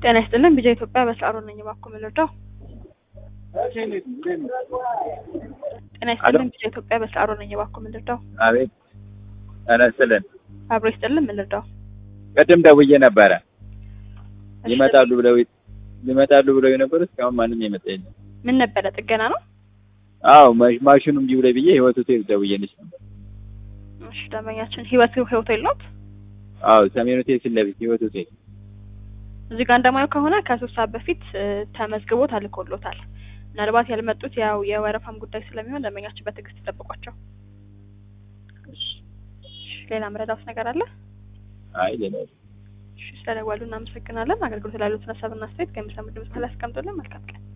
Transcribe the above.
ጤና ይስጥልን ቢጃ ኢትዮጵያ በሰዓሩ ነኝ እባክዎ ምን ልርዳው? ጤና ይስጥልን ቢጃ ኢትዮጵያ በሰዓሩ ነኝ እባክዎ ምን ልርዳው? አቤት ጤና ይስጥልን። አብሮ ይስጥልን ምን ልርዳው? ቅድም ደውዬ ነበረ እሺ፣ ይመጣሉ ብለው ይመጣሉ ብለው የነበሩ እስካሁን ማንም የመጣ የለም። ምን ነበረ ጥገና ነው? አዎ ማ- ማሽኑ እምቢ ብሎኝ ብዬ ህይወት ሆቴል ደውዬልሽ ነበር። እሺ ደንበኛችን ህይወት ሆቴል ናት። አዎ ሰሜን ሆቴል ፊት ለፊት ህይወት ሆቴል። እዚህ ጋር እንደማየው ከሆነ ከሶስት ሰዓት በፊት እ፣ ተመዝግቦ ተልኮሎታል። ምናልባት ያልመጡት ያው የወረፋም ጉዳይ ስለሚሆን ደንበኛችን በትዕግስት ይጠብቋቸው። እሺ፣ ሌላ ምረዳውስ ነገር አለ? አይ ሌላ እሺ ስለደወሉ እናመሰግናለን። አገልግሎት ላሉት ሀሳብና አስተያየት ከሚሰሙ ድምጽ ላይ አስቀምጡልን። መልካም ቀን